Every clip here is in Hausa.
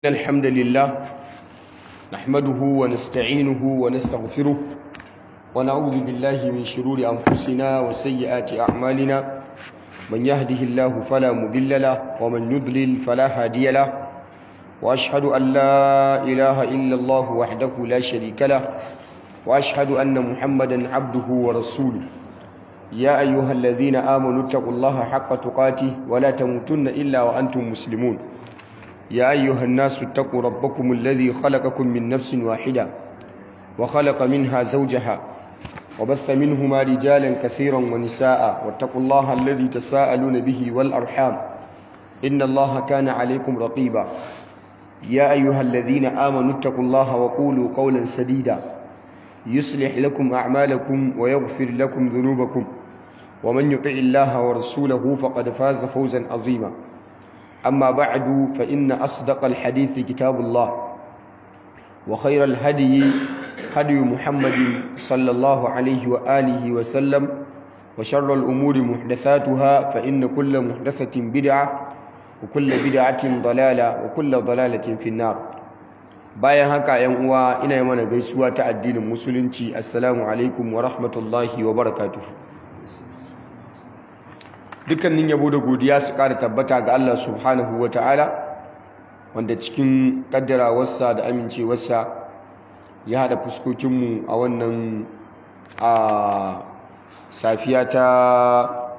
الحمد لله نحمده ونستعينه ونستغفره ونعوذ بالله من شرور أنفسنا وسيئات أعمالنا من يهده الله فلا مضل له ومن يضلل فلا هادي له وأشهد أن لا إله إلا الله وحده لا شريك له وأشهد أن محمدا عبده ورسوله يا أيها الذين آمنوا اتقوا الله حق تقاته ولا تموتن إلا وأنتم مسلمون يا أيها الناس اتقوا ربكم الذي خلقكم من نفس واحدة وخلق منها زوجها وبث منهما رجالا كثيرا ونساء واتقوا الله الذي تساءلون به والأرحام إن الله كان عليكم رقيبا يا أيها الذين آمنوا اتقوا الله وقولوا قولا سديدا يصلح لكم أعمالكم ويغفر لكم ذنوبكم ومن يطع الله ورسوله فقد فاز فوزا عظيما أما بعد فإن أصدق الحديث كتاب الله وخير الهدي هدي محمد صلى الله عليه وآله وسلم وشر الأمور محدثاتها فإن كل محدثة بدعة وكل بدعة ضلالة وكل ضلالة في النار bayan haka yan uwa ina yi mana gaisuwa ta addinin musulunci assalamu alaikum wa rahmatullahi wa barakatuh dukkanin yabo da godiya su ƙara tabbata ga Allah subhanahu wa ta'ala wanda cikin ƙaddarawarsa da amincewarsa ya haɗa fuskokinmu a wannan a safiya ta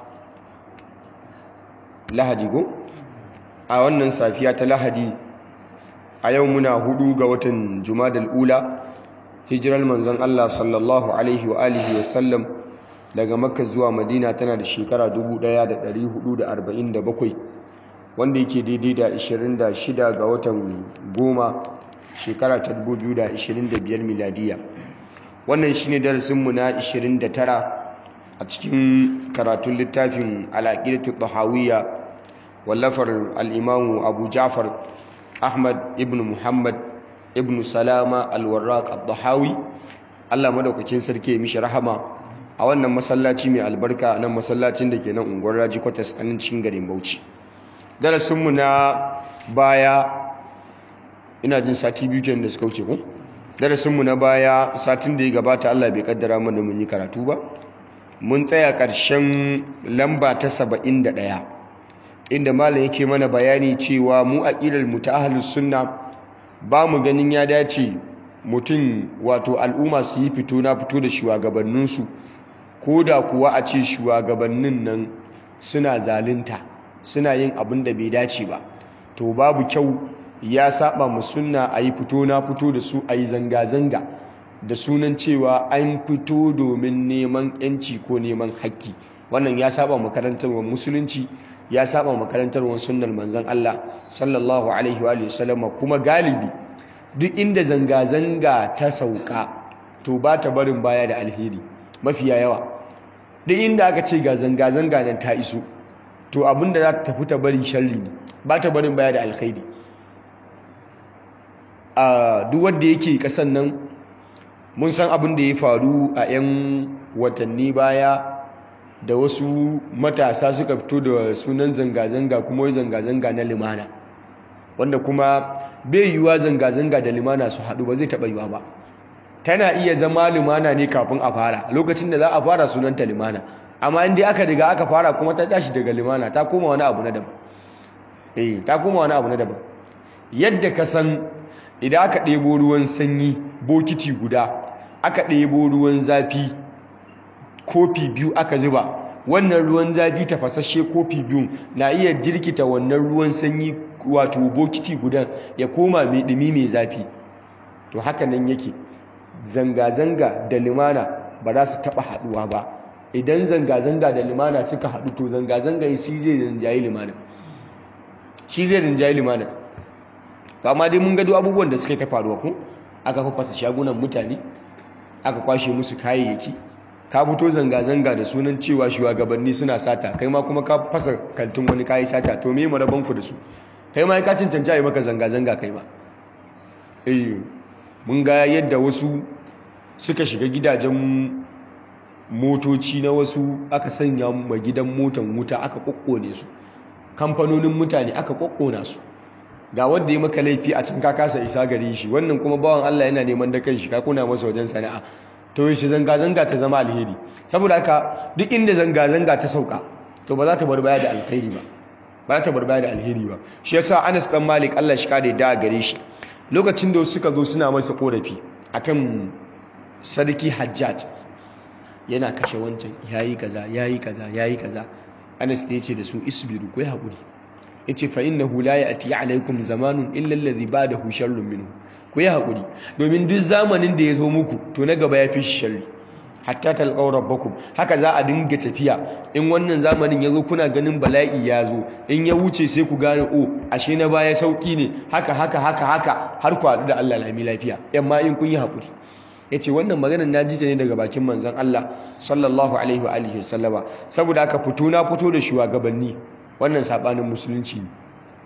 lahadi go a wannan safiya ta lahadi a yau muna hudu ga watan jumadal ula hijirar manzon Allah sallallahu alaihi wa alihi wa sallam daga makka zuwa madina tana da shekara 1447 wanda yake daidai da 26 ga watan goma shekara ta 2025 miladiya wannan shine darasinmu na 29 a cikin karatun littafin alaƙidatu tahawiyya wallafar al'imamu abu jafar ahmad ibn muhammad ibn salama alwarraq al-dahawi allah madaukakin sarki ya mishi rahama a wannan masallaci mai albarka nan masallacin da ke nan unguwar raji kwatas a nan cikin garin bauchi darasinmu na baya ina jin sati biyu kenan da suka wuce ku darasinmu na baya satin da ya gabata allah bai kaddara mana mun yi karatu ba mun tsaya ƙarshen lamba ta saba'in da ɗaya inda malam yake mana bayani cewa mu aƙidar mu ta ahlus sunna ba mu ganin ya dace mutum wato al'umma su yi fito na fito da shugabanninsu ko da kuwa a ce shugabannin nan suna zalunta suna yin abin da bai dace ba to babu kyau ya saba mu sunna a yi fito na fito da su a yi zanga-zanga da sunan cewa an fito domin neman yanci ko neman haƙƙi wannan ya saba makarantarwar musulunci ya saba makarantarwar sunnar manzon Allah sallallahu alaihi wa sallam kuma galibi duk inda zanga-zanga ta sauka to ba ta barin baya da alheri mafiya yawa duk inda aka ce ga zanga-zanga nan ta iso to abinda za ta tafi ta bari sharri ne ba ta barin baya da alheri a duk wanda yake kasan nan mun san abin da ya faru a 'yan watanni baya da wasu matasa suka fito da sunan zanga-zanga kuma zanga-zanga na limana wanda kuma bai yiwuwa zanga-zanga da limana su haɗu ba zai taɓa yiwuwa ba tana iya zama limana ne kafin a fara lokacin da za a fara sunanta limana amma inda aka riga aka fara kuma ta tashi daga limana ta koma wani abu na daban eh ta koma wani abu na daban yadda ka san idan aka ɗebo ruwan sanyi bokiti guda aka ɗebo ruwan zafi kofi biyu aka zuba wannan ruwan zafi tafasasshe kofi biyu na iya jirkita wannan ruwan sanyi wato bokiti guda ya koma mai ɗumi mai zafi to haka nan yake zanga-zanga da limana ba za su taɓa haɗuwa ba idan zanga-zanga da limana suka haɗu to zanga-zanga shi zai rinjaye limana shi zai rinjaye limana to amma dai mun gado abubuwan da suka ta faruwa ku aka fafasa shagunan mutane aka kwashe musu kayayyaki ka fito zanga-zanga da sunan cewa shugabanni suna sata kai ma kuma ka fasa kantin wani kayi sata to me maraban ku da su kai ma ka cancanci a yi maka zanga-zanga kai ma eh mun ga yadda wasu suka shiga gidajen motoci na wasu aka sanya ma gidan motan wuta aka kokkone su kamfanonin mutane aka kokkona su ga wanda ya maka laifi a can ka kasa isa gare shi wannan kuma bawan Allah yana neman da kanshi ka kuna masa wajen sana'a to shi zanga zanga ta zama alheri saboda haka duk inda zanga zanga ta sauka to ba za ta bar baya da alheri ba ba za ta bar baya da alheri ba shi yasa Anas dan Malik Allah shi kare da gare shi lokacin da suka zo suna masa korafi akan sarki Hajjaj yana kashe wancan yayi kaza yayi kaza yayi kaza Anas ya ce da su isbiru ku yi hakuri yace fa innahu la ya'ti alaykum zamanun illa alladhi ba'dahu sharrun minhu ku yi hakuri domin duk zamanin da ya zo muku to na gaba ya fi sharri hatta talqaw rabbakum haka za a dinga tafiya in wannan zamanin ya zo kuna ganin bala'i ya zo in ya wuce sai ku gane o ashe na baya sauki ne haka haka haka haka har ku haɗu da Allah lami lafiya yamma in kun yi hakuri yace wannan maganar na ji ta ne daga bakin manzon Allah sallallahu alaihi wa alihi wasallama saboda haka fito na fito da shugabanni wannan sabanin musulunci ne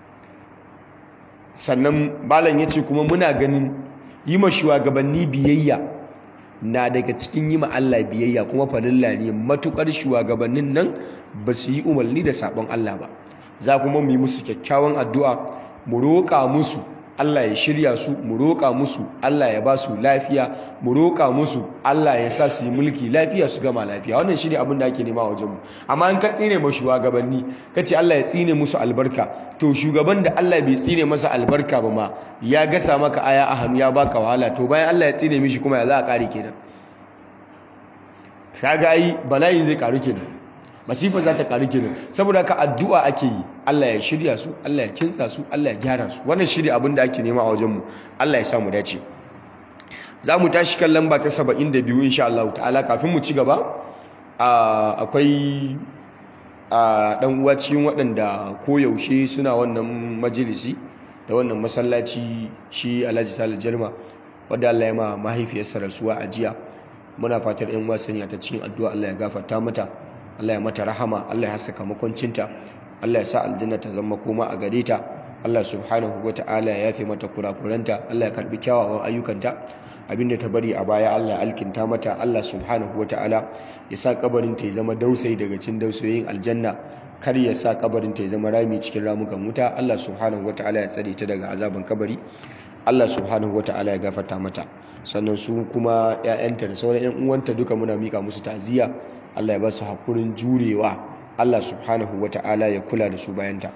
sannan balan yace kuma muna ganin yi ma shugabanni biyayya na daga cikin yi ma Allah biyayya kuma falilla ne matukar shugabannin nan ba su yi umarni da sabon Allah ba za kuma mu yi musu kyakkyawan addu'a mu roƙa musu Allah ya shirya su mu roƙa musu Allah ya ba su lafiya mu roƙa musu Allah ya sa su yi mulki lafiya su gama lafiya wannan shine abin da ake nema a wajenmu amma in ka tsine ma shugabanni kace Allah ya tsine musu albarka to shugaban da Allah bai tsine masa albarka ba ma ya gasa maka aya a hannu ya baka wahala to bayan Allah ya tsine mishi kuma ya za a kare kenan kaga ai bala'i zai karu kenan masifa za ta karu kenan saboda ka addu'a ake yi Allah ya shirya su Allah ya kintsa su Allah ya gyara su wannan shirya abin da ake nema a wajenmu Allah ya sa mu dace za mu tashi kan lamba ta 72 insha Allah ta'ala kafin mu ci gaba akwai dan uwa cikin waɗanda koyaushe suna wannan majalisi da wannan masallaci shi Alhaji Salih Jarma wanda Allah ya ma mahaifiyarsa rasuwa a jiya muna fatar ƴan uwa sanya ta cikin addu'a Allah ya gafarta mata Allah ya mata rahama Allah ya saka makoncinta Allah ya sa aljanna ta zama koma a gare ta Allah subhanahu wata'ala ya yafe mata kurakuranta Allah ya karbi kyawawan ayyukanta abinda ta bari a baya Allah ya alkinta mata Allah subhanahu wata'ala ya sa kabarin ta ya zama dausayi daga cikin dausayoyin aljanna kar ya sa kabarin ta ya zama rami cikin ramukan wuta Allah subhanahu wata'ala ya tsare ta daga azaban kabari Allah subhanahu wata'ala ya gafarta mata sannan su kuma 'ya'yanta da sauran 'yan uwanta duka muna mika musu ta'aziyya Allah ya ba su hakurin jurewa Allah subhanahu wata'ala ya kula da su bayanta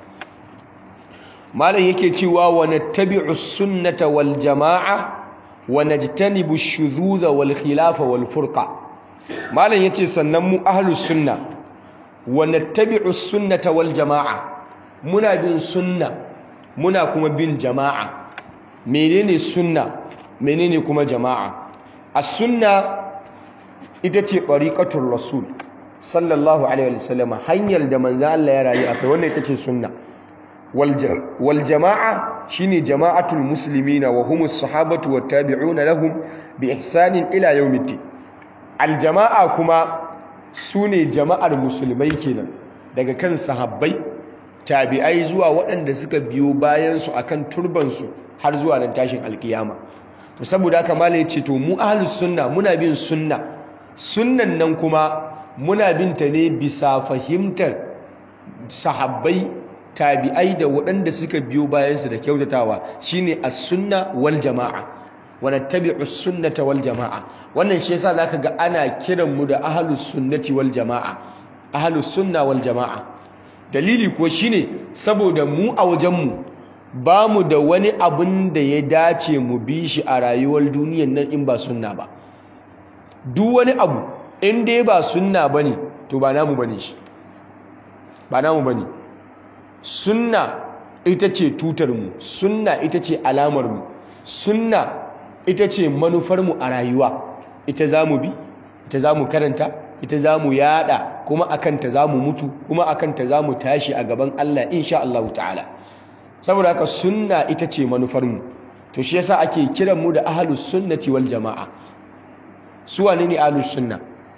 malam yake cewa wa nattabi'u sunnata wal jama'a wa najtanibu ash-shududha wal khilafa wal furqa malam yace sannan mu ahlus sunna wa nattabi'u sunnata wal jama'a muna bin sunna muna kuma bin jama'a menene sunna menene kuma jama'a as-sunna ita ce ɓariƙatun rasul sallallahu alaihi wasallam hanyar da manzo Allah ya rayu akai wannan ita ce sunna wal jama'a shine jama'atul muslimina wa humus sahabatu wat tabi'una lahum bi ihsanin ila yawmiddin al jama'a kuma sune jama'ar musulmai kenan daga kan sahabbai tabi'ai zuwa waɗanda suka biyo bayan su akan turban su har zuwa nan tashin alkiyama to saboda haka malai ce to mu ahlus sunna muna bin sunna sunnan nan kuma muna binta ne bisa fahimtar sahabbai tabi'ai da waɗanda suka biyo bayansu da kyautatawa shine as-sunna wal jama'a wa nattabi'u as-sunnata wal jama'a wannan shi yasa zaka ga ana kiran mu da ahlus sunnati wal jama'a ahlus sunna wal jama'a dalili ko shine saboda mu a wajen mu ba mu da wani abin da ya dace mu bi shi a rayuwar duniyar nan in ba sunna ba duk wani abu in dai ba sunna bane to ba namu bane shi ba namu bane sunna ita ce tutar mu sunna ita ce alamar mu sunna ita ce manufar mu a rayuwa ita zamu bi ita zamu karanta ita zamu yada kuma akan ta zamu mutu kuma akan ta zamu tashi a gaban Allah insha Allah ta'ala saboda haka sunna ita ce manufar mu to shi yasa ake kiran mu da ahlus sunnati wal jamaa su wane ne ahlus sunna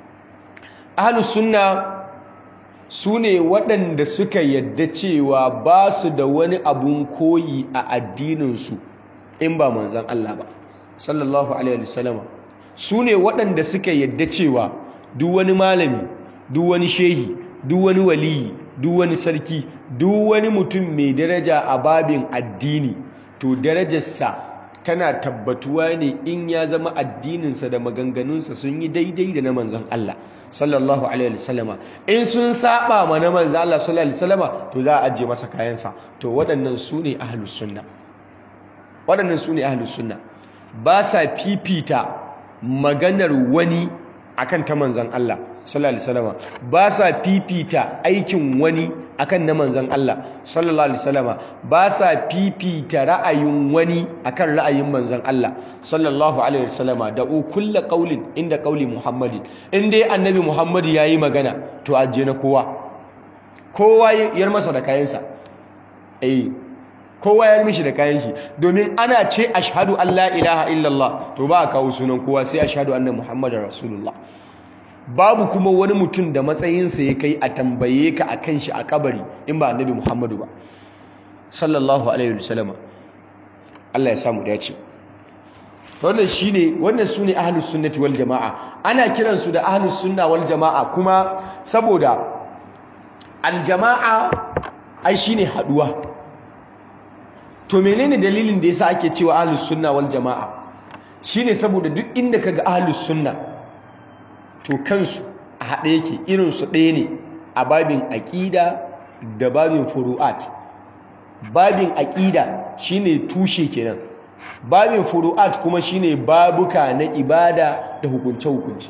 ahlus sunna su ne waɗanda suka yadda cewa ba su da wani abun koyi a addininsu in ba manzan Allah ba sallallahu alaihi wasallam su ne waɗanda suka yadda cewa duk wani malami duk wani shehi duk wani waliyi duk wani sarki duk wani mutum mai daraja a babin addini to darajarsa tana tabbatuwa ne in ya zama addininsa da maganganunsa sun yi daidai da na manzon Allah sallallahu alaihi wasallama in sun saba ma na manzon Allah sallallahu alaihi wasallama to za a ajiye masa kayansa to waɗannan su ne ahlus sunna waɗannan su ne ahlus sunna ba sa fifita maganar wani akan ta manzon Allah sallallahu alaihi wasallama ba sa fifita aikin wani akan na manzon Allah sallallahu alaihi wasallama ba sa fifita ra'ayin wani akan ra'ayin manzon Allah sallallahu alaihi wasallama da kullu qaulin inda qauli Muhammadin in dai annabi Muhammad yayi magana to aje na kowa kowa yar masa da kayansa eh kowa ya mishi da kayan shi domin ana ce ashhadu an la ilaha illallah to ba a kawo sunan kowa sai ashhadu anna muhammadar rasulullah babu kuma wani mutum da matsayinsa ya kai a tambaye ka a kan shi a kabari in ba annabi muhammadu ba sallallahu alaihi wasallam Allah ya samu dace wannan shine wannan sune ahlus sunnati wal jamaa ana kiransu da ahlus sunna wal jamaa kuma saboda al jamaa ai shine haduwa to menene dalilin da yasa ake cewa ahlus sunna wal jamaa shine saboda duk inda kaga ahlus sunna to kansu a haɗe yake irin su ɗaya ne a babin aƙida da babin furu'at babin aƙida shine tushe kenan babin furu'at kuma shine babuka na ibada da hukunce hukunce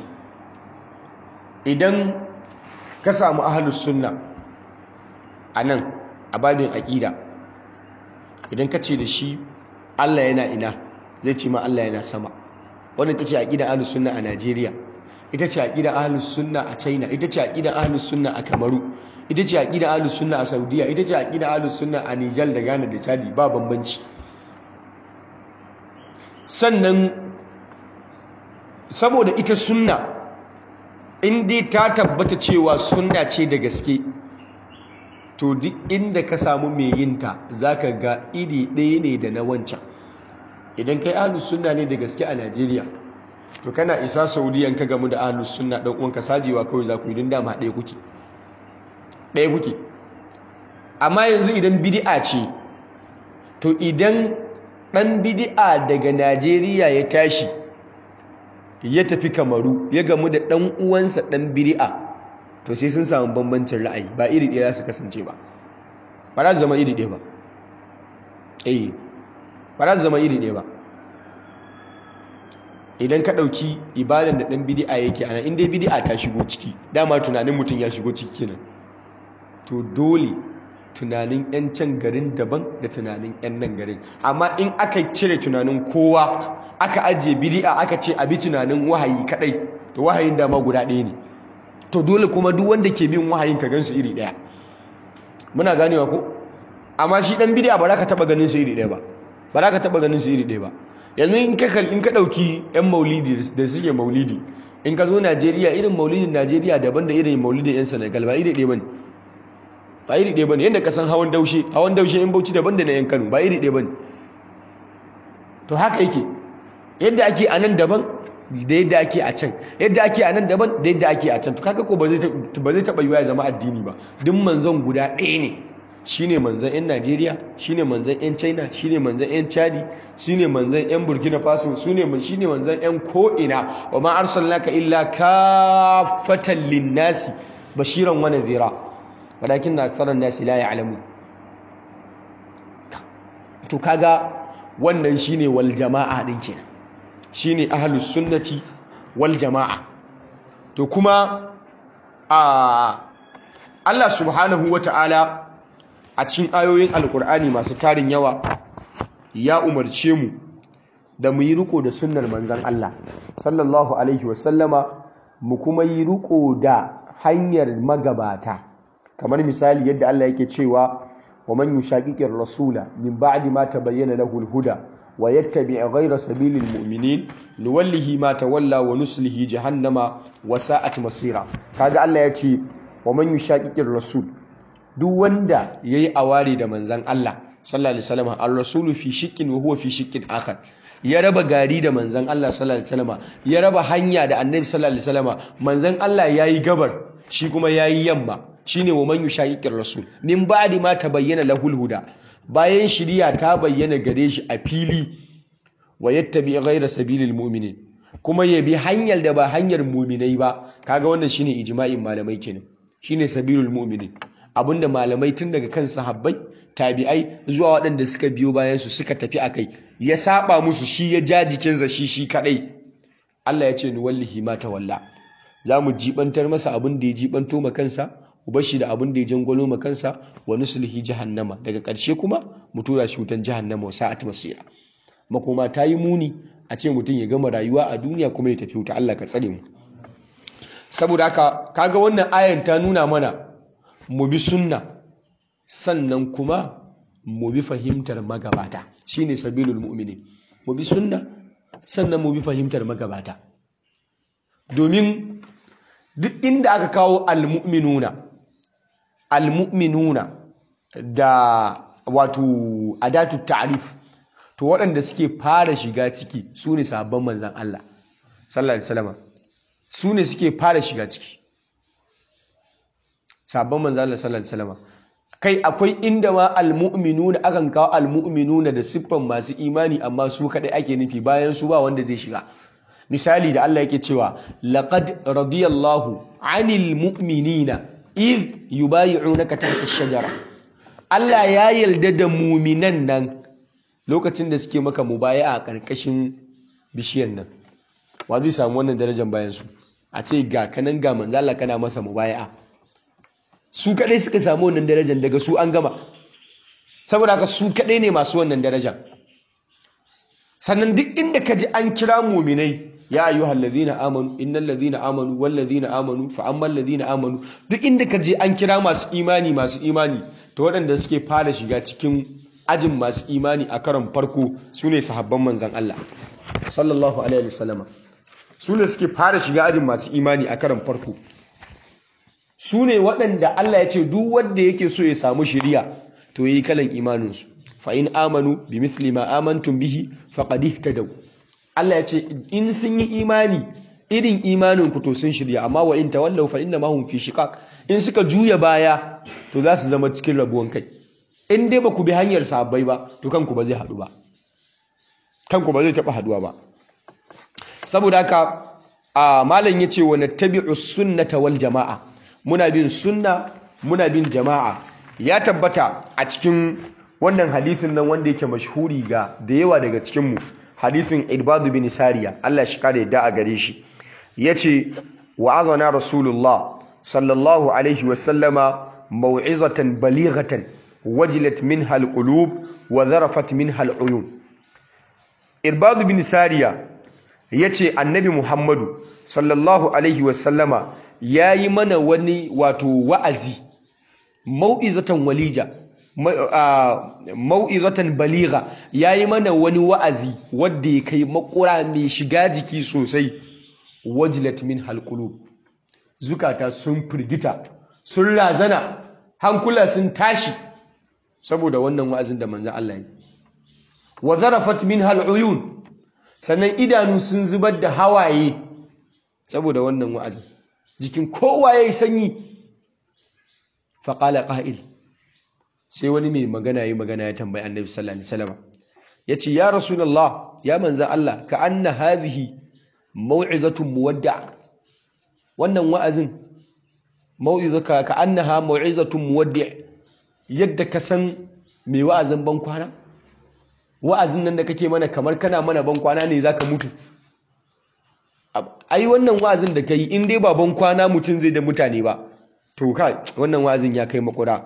idan ka samu ahlus sunna a nan a babin aƙida idan ka ce da shi Allah yana ina zai ce ma Allah yana sama wannan ta ce aƙidan ahlus sunna a Najeriya ita ce aƙidan ahlus sunna a China ita ce aƙidan ahlus sunna a Kamaru ita ce aƙidan ahlus sunna a Saudiya ita ce aƙidan ahlus sunna a Nijar da Ghana da Chad ba bambanci sannan saboda ita sunna in dai ta tabbata cewa sunna ce da gaske to duk inda ka samu mai yinta zaka ga iri ɗaya ne da na wancan idan kai ahlus sunna ne da gaske a Najeriya to kana isa Saudiya ka gamu da ahlus sunna dan uwanka sajewa kawai za ku yi don dama ɗaya kuke ɗaya kuke amma yanzu idan bid'a ce to idan ɗan bid'a daga Najeriya ya tashi ya tafi Kamaru ya gamu da ɗan uwansa ɗan bid'a to sai sun samu bambancin ra'ayi ba iri ɗaya za su kasance ba ba za su zama iri ɗaya ba eh ba za su zama iri ɗaya ba idan ka ɗauki ibadan da ɗan bidi'a yake ana inda bidi'a ta shigo ciki dama tunanin mutum ya shigo ciki kenan to dole tunanin 'yan can garin daban da tunanin 'yan nan garin amma in aka cire tunanin kowa aka ajiye bidi'a aka ce abi tunanin wahayi kadai to wahayin dama guda ɗaya ne to dole kuma duk wanda ke bin wahayin ka gansu iri ɗaya muna ganewa ko amma shi ɗan bidi'a ba za ka taɓa ganin su iri ɗaya ba ba za ka taɓa ganin su iri ɗaya ba yanzu in ka in ka dauki yan maulidi da suke maulidi in ka zo Najeriya irin maulidin Najeriya daban da irin maulidin yan Senegal ba iri ɗaya bane ba iri ɗaya bane yanda ka san hawan daushe hawan daushe in Bauchi daban da na yan Kano ba iri ɗaya bane to haka yake yadda ake a nan daban da yadda ake a can yadda ake a nan daban da yadda ake a can to kaga ko ba zai ba zai taba yiwa ya zama addini ba duk manzon guda ɗaya ne shine manzon yan Najeriya shine manzon yan China shine manzon yan Chadi shine manzon yan Burkina Faso shine shine manzon yan ko'ina wa ma arsalnaka illa kaffatan linnasi bashiran wa nadhira walakin aktharan nasi la ya'lamun to kaga wannan shine wal jama'a din kenan shine ahlus sunnati wal jama'a to kuma a Allah subhanahu wata'ala a cikin ayoyin alkur'ani masu tarin yawa ya umarce mu da mu yi riko da sunnar manzon Allah sallallahu alaihi wasallama mu kuma yi riko da hanyar magabata kamar misali yadda Allah yake cewa wa man yushaqiqir rasula min ba'di ma tabayyana lahu al-huda wa yattabi' ghayra sabilil mu'minin nuwallihi ma tawalla wa nuslihi jahannama wa sa'at masira kaga Allah ya ce wa man yushaqiqir rasul duk wanda yayi awari da manzon Allah sallallahu alaihi wasallam ar-rasulu fi shiqqin wa huwa fi shiqqin akhar ya raba gari da manzon Allah sallallahu alaihi wasallam ya raba hanya da annabi sallallahu alaihi wasallam manzon Allah yayi gabar shi kuma yayi yamma shine wa man yushaqiqir rasul min ba'di ma tabayyana lahul huda bayan shiriya ta bayyana gare shi a fili wa yattabi ghayra sabilil mu'minin kuma ya bi hanyar da ba hanyar mu'minai ba kaga wannan shine ijma'in malamai kenan shine sabilul mu'minin abinda malamai tun daga kan sahabbai tabi'ai zuwa waɗanda suka biyo bayan su suka tafi akai ya saba musu shi ya ja jikinsa shi shi kadai Allah ya ce ni wallahi ma tawalla za mu jibantar masa abin da ya jibanto ma kansa ubashi da abin da ya jangwalo ma kansa wa nuslihi jahannama daga ƙarshe kuma mu tura shi wutan jahannama wa sa'at masira makoma ta yi muni a ce mutum ya gama rayuwa a duniya kuma ya tafi wuta Allah ka tsare mu saboda haka kaga wannan ayan ta nuna mana mu bi sunna sannan kuma mu bi fahimtar magabata shine sabilul mu'minin mu bi sunna sannan mu bi fahimtar magabata domin duk inda aka kawo almu'minuna almu'minuna da wato adatu ta'rif to waɗanda suke fara shiga ciki su ne sabon manzan Allah sallallahu alaihi wasallam su ne suke fara shiga ciki sabon manzan Allah sallallahu alaihi wasallam kai akwai inda ma almu'minuna akan kawo almu'minuna da siffan masu imani amma su kadai ake nufi bayan su ba wanda zai shiga misali da Allah yake cewa laqad radiyallahu 'anil mu'minina id yubay'unaka tahta ash-shajara Allah ya yarda da mu'minan nan lokacin da suke maka mubaya'a a karkashin bishiyar nan wa zai samu wannan darajar bayan su a ce ga kanan ga manzo Allah kana masa mubaya'a su kadai suka samu wannan darajar daga su an gama saboda haka su kadai ne masu wannan darajar sannan duk inda ka ji an kira muminai ya ayyuhal ladhina amanu innal ladhina amanu wal ladhina amanu fa ammal ladhina amanu duk inda ka ji an kira masu imani masu imani to waɗanda suke fara shiga cikin ajin masu imani a karon farko sune sahabban manzon Allah sallallahu alaihi wasallam sune suke fara shiga ajin masu imani a karon farko sune waɗanda Allah ya ce duk wanda yake so ya samu shiriya to yi kalan imaninsu fa in amanu bi mithli ma amantum bihi faqad ihtadaw Allah ya ce in sun yi imani irin imanin ku to sun shirya amma wa in tawallaw fa inna ma hum fi shiqaq in suka juya baya to za su zama cikin rabuwan kai in dai ba ku bi hanyar sahabbai ba to kanku ba zai haɗu ba kanku ba zai taɓa haɗuwa ba saboda haka a malam yace wa nattabi'u sunnata wal jama'a muna bin sunna muna bin jama'a ya tabbata a cikin wannan hadisin nan wanda yake mashhuri ga da yawa daga cikinmu hadisin irbadu bin sariya Allah shi kare da a gare shi yace wa'azana rasulullah sallallahu alaihi wa sallama mau'izatan balighatan wajilat minha alqulub wa zarafat minha aluyun irbadu bin sariya yace annabi muhammadu sallallahu alaihi wa sallama yayi mana wani wato wa'azi mau'izatan walija mau'izatan baliga yayi mana wani wa'azi wanda ya kai makura mai shiga jiki sosai wajilat min halqulub zukata sun firgita sun razana hankula sun tashi saboda wannan wa'azin da manzon Allah yi wa zarafat min haluyun sannan idanu sun zubar da hawaye saboda wannan wa'azin jikin kowa yayi sanyi faqala qa'il sai wani mai magana yi magana ya tambayi annabi sallallahu alaihi wasallam yace ya rasulullah ya manzan Allah ka anna hadhihi mau'izatun muwadda wannan wa'azin mau'izaka ka annaha mau'izatun muwaddi yadda ka san mai wa'azin ban kwana wa'azin nan da kake mana kamar kana mana ban kwana ne zaka mutu ai wannan wa'azin da kai in dai ba ban kwana mutun zai da mutane ba to kai wannan wa'azin ya kai makura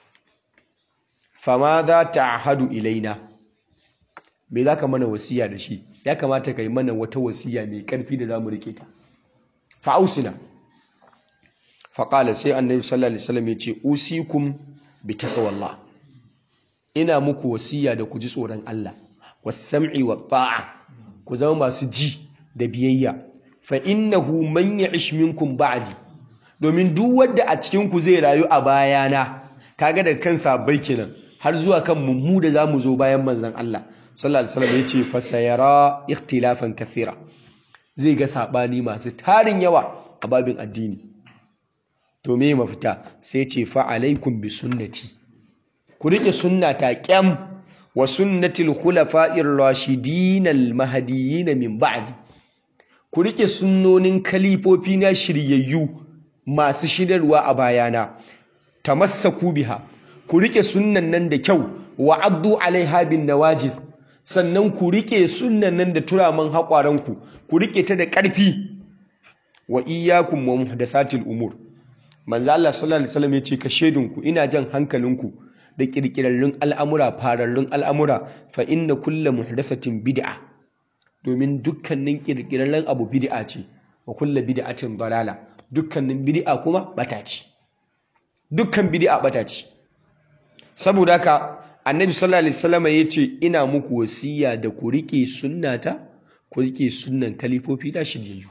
fama za ta hadu ilaina me za ka mana wasiya da shi ya kamata ka yi mana wata wasiya mai ƙarfi da za mu rike ta fa'ausina faƙala sai annabi sallallahu alaihi wasallam ya ce usikum bi taqwallah ina muku wasiya da ku ji tsoron Allah was-sam'i wat-ta'a ku zama masu ji da biyayya fa innahu man ya'ish minkum ba'di domin duk wanda a cikin ku zai rayu a bayana kaga da kansa bai kenan har zuwa kan mummu da zamu zo bayan manzon Allah sallallahu alaihi wasallam yace fasayara ikhtilafan kathira zai ga sabani masu tarin yawa a babin addini to me mafita sai ce fa alaikum bi sunnati ku rike sunnata kyam wa sunnatil khulafa'ir rashidin al mahdiyyin min ba'di ku rike sunnonin kalifofi na shiryayyu masu shidarwa a bayana tamassaku biha ku rike sunnan nan da kyau wa addu alaiha bin nawajid sannan ku rike sunnan nan da turaman haƙwaranku ku rike ta da ƙarfi wa iyyakum wa muhdathatil umur manzo Allah sallallahu alaihi wasallam yace ka shedinku ina jan hankalinku da kirkirarrun al'amura fararrun al'amura fa inna kullu muhdathatin bid'a domin dukkanin kirkirarren abu bid'a ce wa kullu bid'atin dalala dukkanin bid'a kuma bata ce dukkan bid'a bata ce saboda haka annabi sallallahu alaihi wasallam yace ina muku wasiya da ku rike sunnata ku rike sunnan kalifofi da shiryayyu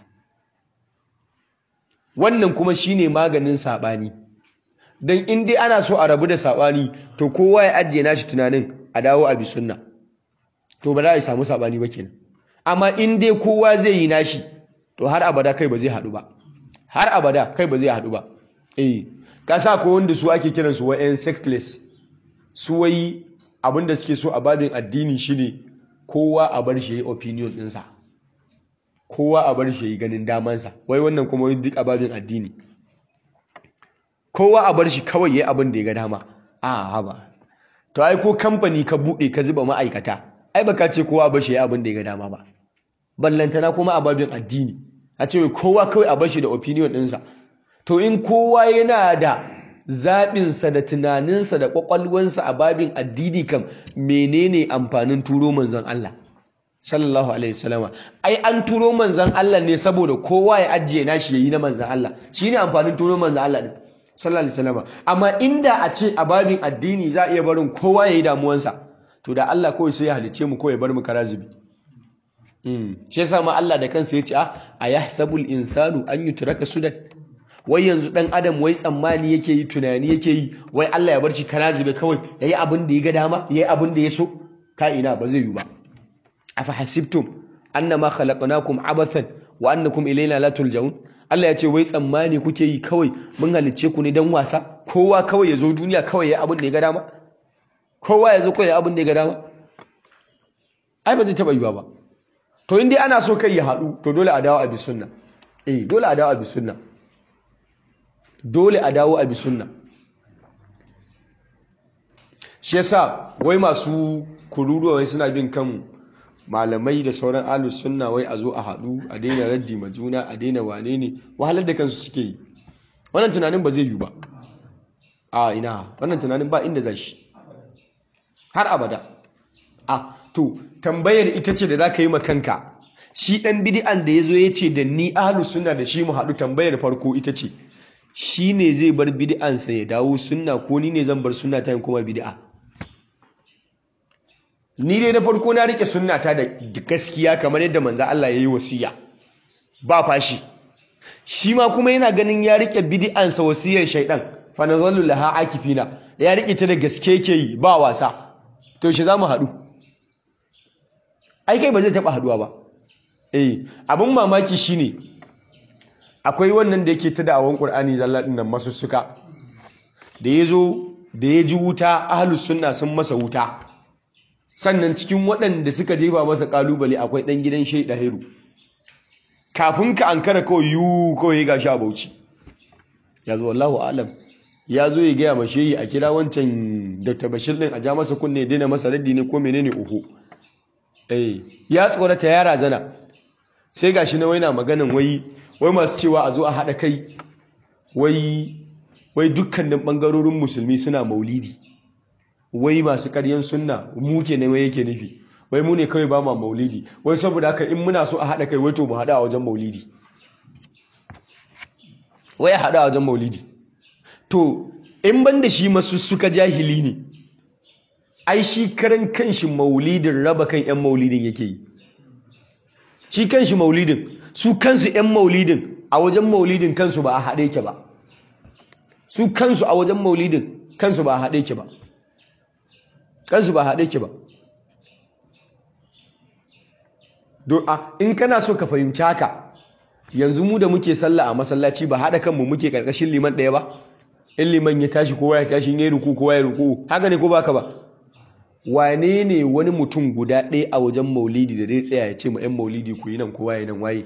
wannan kuma shine maganin sabani dan in dai ana so a rabu da sabani to kowa ya ajiye nashi tunanin a dawo a bi sunna to ba za a samu sabani ba kenan amma in dai kowa zai yi nashi to har abada kai ba zai haɗu ba har abada kai ba zai haɗu ba eh ka sa ko wanda su ake kiransu wa'yan sectless su wai abinda suke so a babin addini shine kowa a bar shi yayi opinion ɗinsa kowa a bar shi yayi ganin damansa wai wannan kuma duk a babin addini kowa a bar shi kawai yayi abin da ya ga dama a haba to ai ko kamfani ka bude ka zuba ma'aikata ai baka ce kowa a bar shi yayi abin da ya ga dama ba ballantana kuma a babin addini a ce kowa kawai a bar shi da opinion ɗinsa to in kowa yana da zaɓinsa da tunaninsa da ƙwaƙwalwansa a babin addini kam menene amfanin turo manzon Allah sallallahu alaihi wasallama ai an turo manzon Allah ne saboda kowa ya ajiye nashi yayi na manzon Allah shine amfanin turo manzon Allah din sallallahu alaihi wasallama amma inda a ce a babin addini za a iya barin kowa yayi damuwansa to da Allah kawai sai ya halice mu kawai bar mu karazibi mm shi yasa ma Allah da kansa yace a ayahsabul insanu an yutraka sudan wai yanzu dan adam wai tsammani yake yi tunani yake yi wai Allah ya bar shi kana zube kawai yayi abin da ya ga dama yayi abin da ya so ka ina ba zai yi ba afa hasibtum annama khalaqnakum abathan wa annakum ilayna la turja'un Allah ya ce wai tsammani kuke yi kawai mun halicce ku ne dan wasa kowa kawai ya zo duniya kawai yayi abin da ya ga dama kowa ya zo kawai yayi abin da ya ga dama ai ba zai taba yiwa ba to in dai ana so kai ya haɗu to dole a dawo a bi sunna eh dole a dawo a bi sunna dole a dawo a bi sunna shi yasa wai masu kururuwa wai suna bin kan malamai da sauran alus sunna wai a zo a haɗu a daina raddi ma juna a daina wane ne wahalar da kansu suke yi wannan tunanin ba zai yi ba a ina wannan tunanin ba inda za shi har abada a to tambayar ita ce da za ka yi ma kanka shi ɗan bidi'an da ya zo ya ce da ni ahalus sunna da shi mu haɗu tambayar farko ita ce shi ne zai bar bid'ansa ya dawo sunna ko ni ne zan bar sunna ta yin kuma bid'a ni dai na farko na rike sunna ta da gaskiya kamar yadda manzo Allah ya yi wasiya ba fashi shi ma kuma yana ganin ya rike bid'ansa wasiyar shaidan fa nazallu laha akifina ya rike ta da gaske yake yi ba wasa to shi zamu haɗu ai kai ba zai taɓa haɗuwa ba eh abin mamaki shine akwai wannan da yake ta da'awan Qur'ani zalla din nan masussuka da yazo da ya ji wuta ahlus sunna sun masa wuta sannan cikin waɗanda suka jefa masa kalubale akwai dan gidan Sheikh Dahiru kafin ka ankara kawai yu kawai ga sha Bauchi yazo wallahu alam ya zo ya gaya mashe yi a kira wancan Dr. Bashir din a ja masa kunne ya daina masa raddi ne ko menene uhu eh ya tsorata ya razana sai gashi na waina maganan wai wai masu cewa a zo a haɗa kai wai wai dukkanin ɓangarorin musulmi suna maulidi wai masu ƙaryen sunna muke ne wai yake nufi wai mu ne kawai ba ma maulidi wai saboda haka in muna so a haɗa kai wai to mu haɗa a wajen maulidi wai a haɗa a wajen maulidi to in ban da shi masu suka jahili ne ai shi karan kanshi maulidin raba kan 'yan maulidin yake yi shi kanshi maulidin su kansu 'yan maulidin a wajen maulidin kansu ba a haɗe ke ba su kansu a wajen maulidin kansu ba a haɗe ke ba kansu ba a haɗe ke ba in kana so ka fahimci haka yanzu mu da muke sallah a masallaci ba haɗa kanmu muke ƙarƙashin liman ɗaya ba in liman ya tashi kowa ya tashi in ya ruku kowa ya ruku haka ne ko baka ba wane ne wani mutum guda ɗaya a wajen maulidi da zai tsaya ya ce ma 'yan maulidi ku yi nan kowa ya nan waye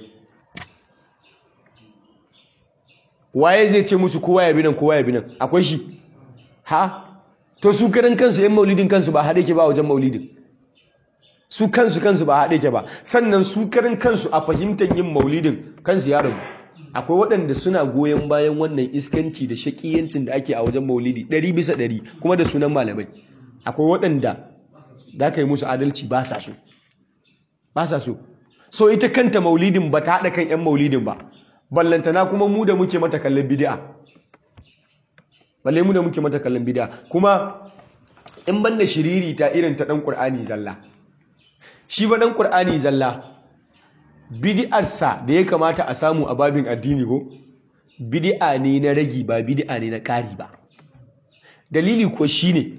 waye zai ce musu kowa ya bi nan kowa ya bi nan akwai shi ha to su karan kansu 'yan maulidin kansu ba haɗe ke ba wajen maulidin su kansu kansu ba haɗe ke ba sannan su karan kansu a fahimtar yin maulidin kansu ya rabu akwai waɗanda suna goyon bayan wannan iskanci da shaƙiyancin da ake a wajen maulidi ɗari bisa ɗari kuma da sunan malamai akwai waɗanda za ka yi musu adalci ba sa so ba sa so so ita kanta maulidin ba ta haɗa kan 'yan maulidin ba ballantana kuma mu da muke mata kallon bidi'a balle mu da muke mata kallon bidi'a kuma in ban da shiriri ta irin ta ɗan ƙur'ani zalla shi ba ɗan ƙur'ani zalla bidi'arsa da ya kamata a samu a babin addini ko bidi'a ne na ragi ba bidi'a ne na ƙari ba dalili ko shi ne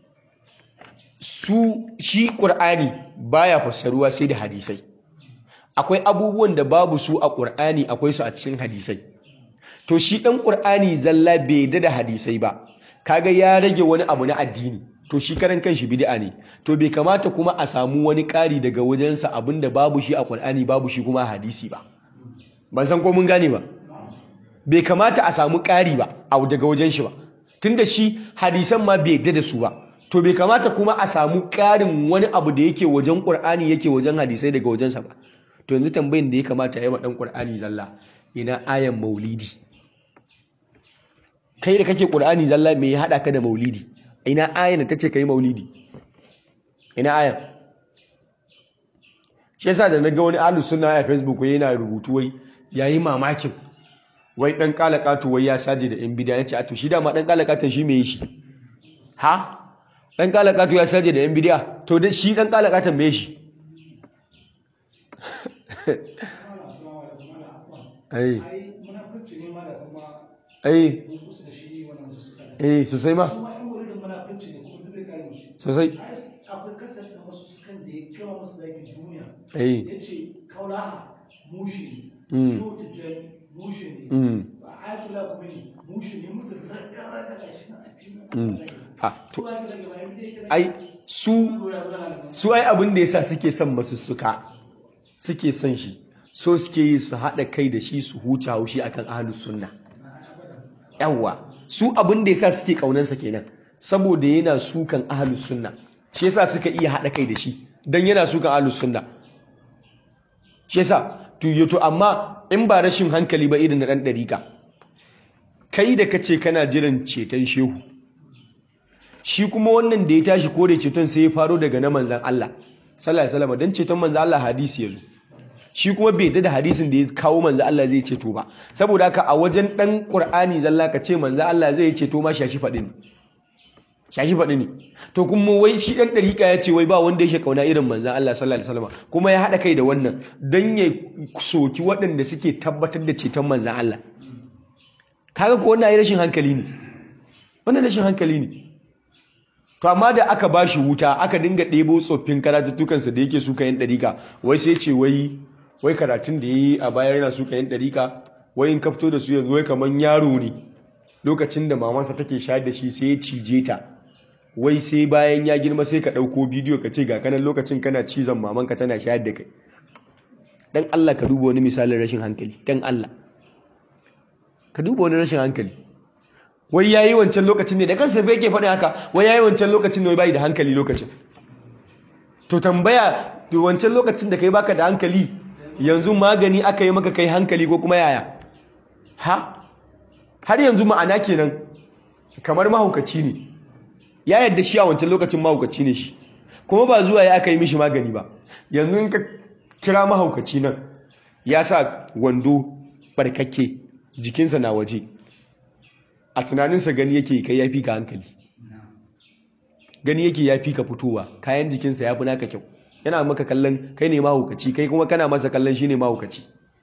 su shi ƙur'ani baya fassaruwa sai da hadisai akwai abubuwan da babu su a ƙur'ani akwai su a cikin hadisai to shi ɗan ƙur'ani zalla bai da da hadisai ba kaga ya rage wani abu na addini to shi karan kanshi bid'a ne to bai kamata kuma a samu wani ƙari daga wajensa abinda babu shi a ƙur'ani babu shi kuma a hadisi ba ban san ko mun gane ba bai kamata a samu ƙari ba a daga wajen shi ba tunda shi hadisan ma bai da su ba to bai kamata kuma a samu ƙarin wani abu da yake wajen ƙur'ani yake wajen hadisai daga wajensa ba to yanzu tambayin da ya kamata ya yi ɗan ƙur'ani zalla ina ayan maulidi kai da kake ƙur'ani zalla me ya haɗa ka da maulidi ina ayan da ta ce ka yi maulidi ina ayan shi yasa da na ga wani alu suna a facebook wai yana rubutu wai yayi mamakin wai ɗan ƙalaƙatu wai ya saje da yan bidiya ya ce a to shi dama ɗan ƙalaƙatan shi me shi ha ɗan ƙalaƙatu ya saje da yan bidiya to da shi ɗan ƙalaƙatan me shi ai ai eh sosai ma sosai akwai kasar da masu sukan da ya gama masu zaki duniya eh ya ce kaulaha mushi Mm. ne yau tijjani mushi ne mm ba a yi kula kuma ne mushi ne musu raga raga shi na mm addini ah to to ai daga bayan da yake ai su su ai abin da yasa suke son masussuka suke son shi so suke yi su haɗa kai da shi su huce haushi akan ahlus sunna yawwa su abin da yasa suke kaunansa kenan saboda yana sukan ahlus sunna shi yasa suka iya haɗa kai da shi dan yana sukan ahlus sunna shi yasa to yato amma in ba rashin hankali ba irin na dan dariƙa kai da kace kana jiran ceton shehu shi kuma wannan da ya tashi kore ceton sai ya faro daga na manzan Allah sallallahu alaihi wasallam dan ceton manzan Allah hadisi yazo shi kuma bai da hadisin da ya kawo manzan Allah zai ceto ba saboda haka a wajen dan Qur'ani zalla ka ce manzan Allah zai ceto ma shashi fadi ne shashi fadi ne to kuma wai shi dan dariƙa ya ce wai ba wanda yake kauna irin manzan Allah sallallahu alaihi wasallam kuma ya hada kai da wannan dan ya soki waɗanda suke tabbatar da ceton manzan Allah kaga ko wannan ai rashin hankali ne wannan rashin hankali ne to amma da aka ba shi wuta aka dinga ɗebo tsoffin karatuttukansa da yake suka yin ɗarika wai sai ce wai wai karatun da ya yi a baya yana suka yin ɗarika wai in kafto da su yanzu wai kamar yaro ne lokacin da mamansa take shayar da shi sai ya cije ta wai sai bayan ya girma sai ka ɗauko bidiyo ka ce ga kanan lokacin kana cizon mamanka tana shayar da kai dan Allah ka duba wani misalin rashin hankali dan Allah ka duba wani rashin hankali wai yayi wancan lokacin ne da kansa bai yake faɗin haka wai yayi wancan lokacin ne wai bai da hankali lokacin to tambaya to wancan lokacin da kai baka da hankali yanzu magani aka yi maka kai hankali ko kuma yaya ha har yanzu ma'ana kenan kamar mahaukaci ne ya yadda shi a wancan lokacin mahaukaci ne shi kuma ba zuwa ya aka yi mishi magani ba yanzu in ka kira mahaukaci nan ya sa wando barkakke jikinsa na waje a tunaninsa gani yake kai ya fi ka hankali gani yake ya fi ka fitowa kayan jikinsa ya fi naka kyau yana maka kallon kai ne mahaukaci kai kuma kana masa kallon shi ne mahaukaci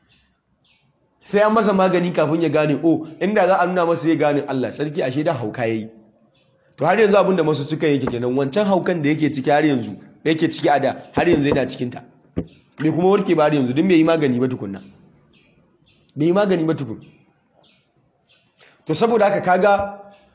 sai an masa magani kafin ya gane o inda za a nuna masa ya gane Allah sarki ashe da hauka yayi to har yanzu abinda masu suka yake kenan wancan haukan da yake ciki har yanzu yake ciki a da har yanzu yana cikin ta bai kuma warke ba har yanzu din bai yi magani ba tukunna bai yi magani ba tukun to saboda haka kaga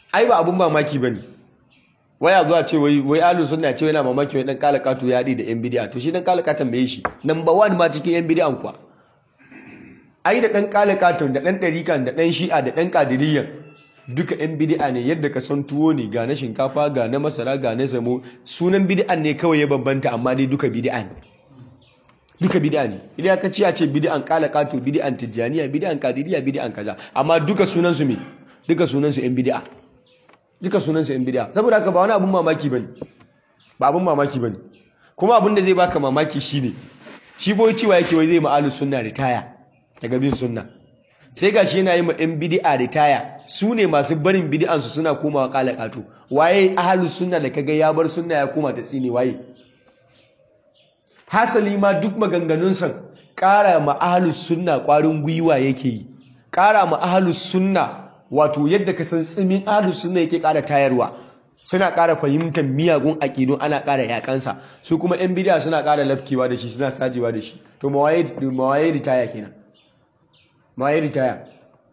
ai ba abun mamaki bane waya zuwa ce wai wai alu sunna ce yana mamaki wai dan kala kato ya da yan bid'a to shi dan kala katon bai shi number 1 ma cikin yan bid'an kuwa ai da dan kala katon da dan darikan da dan shi'a da dan qadiriyyan duka yan bid'a ne yadda ka san tuwo ne ga na shinkafa ga na masara ga na samo sunan bid'an ne kawai ya bambanta amma dai duka bid'a ne duka bid'a ne idan ka ci a ce bid'an kala kato bid'an tijjaniya bid'an qadiriyya bid'an kaza amma duka sunan su me duka sunan su yan bid'a duka sunansa yan bid'a saboda haka ba wani abun mamaki bane ba abun mamaki bane kuma abun da zai baka mamaki shine shi boye cewa yake wai zai ma'alu sunna ritaya daga bin sunna sai gashi yana yi ma yan bid'a ritaya su ne masu barin bid'an su suna komawa kala kato waye ahlus sunna da kaga ya bar sunna ya koma ta tsine waye hasali ma duk maganganun san ƙara ma ahlus sunna ƙwarin gwiwa yake yi ƙara ma ahlus sunna wato yadda ka san tsimin ahlus sunna yake ƙara tayarwa suna ƙara fahimtar miyagun aƙidu ana ƙara yakansa su kuma yan bidiya suna ƙara lafkewa da shi suna sajewa da shi to mawaye ritaya kenan mawaye ritaya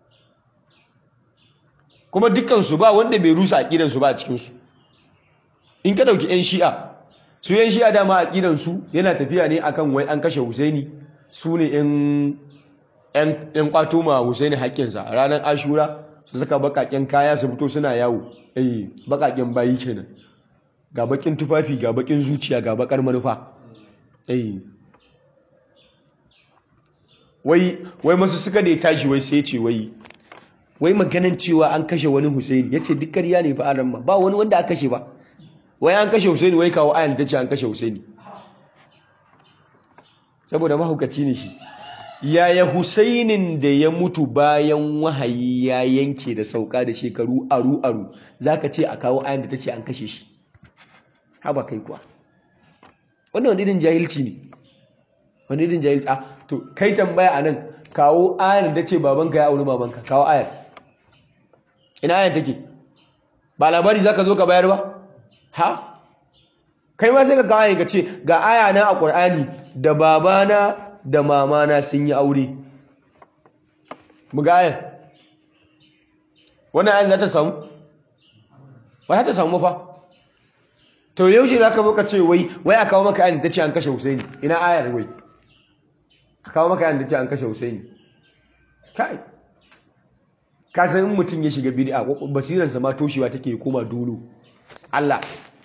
kuma dukkansu ba wanda bai rusa aƙidansu ba a cikinsu in ka ɗauki 'yan shi'a su 'yan shi'a dama aƙidansu yana tafiya ne akan wai an kashe husaini su ne 'yan kwato ma husaini haƙƙinsa a ranar ashura su saka bakaken kaya su fito suna yawo eh bakaken bayi kenan ga bakin tufafi ga bakin zuciya ga bakar manufa eh wai wai masu suka da ya tashi wai sai ce wai wai maganan cewa an kashe wani Husaini yace duk ƙarya ne fa aran ma ba wani wanda aka kashe ba wai an kashe Husaini wai kawo ayan ta ce an kashe Husaini saboda mahaukaci ne shi yaya Husainin da ya mutu bayan wahayi ya yanke da sauka da shekaru aru-aru zaka ce a kawo ayan da ta ce an kashe shi haba kai kuwa wannan wani irin jahilci ne wani irin jahilci ah to kai tambaya a nan kawo ayan da ce babanka ya auri babanka kawo ayan ina ayan take ba labari zaka zo ka bayar ba ha kai ma sai ka kawo ayan ka ce ga aya na a Qur'ani da babana da mamana sun yi aure mu ga ayan wannan ayan za ta samu ba za ta samu fa to yaushe za ka zo ka ce wai wai a kawo maka ayan ta ce an kashe Husaini ina ayar wai a kawo maka ayan ta ce an kashe Husaini kai ka san in mutum ya shiga bid'a basirarsa ma toshewa take koma dolo Allah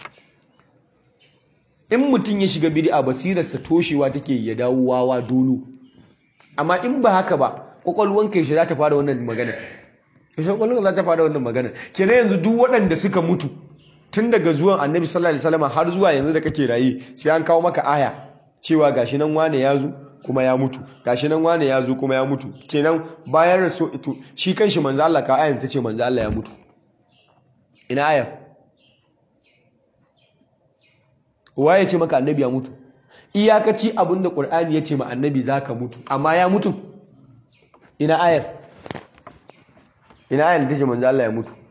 in mutum ya shiga bid'a basirarsa toshewa take ya dawo wawa dolo amma in ba haka ba kwakwalwanka yaushe za ta fara wannan magana yaushe kwakwalwanka za ta fara wannan magana kenan yanzu duk waɗanda suka mutu tun daga zuwan annabi sallallahu alaihi wasallam har zuwa yanzu da kake raye sai an kawo maka aya cewa gashi nan wane ya zo kuma ya mutu gashi nan wane ya zo kuma ya mutu kenan bayan rasu ito shi kanshi manzo Allah ka ayan tace manzo Allah ya mutu ina aya waye ce maka annabi ya mutu iyakaci abinda qur'ani yace ma annabi zaka mutu amma ya mutu ina ayar ina ayar tace manzo Allah ya mutu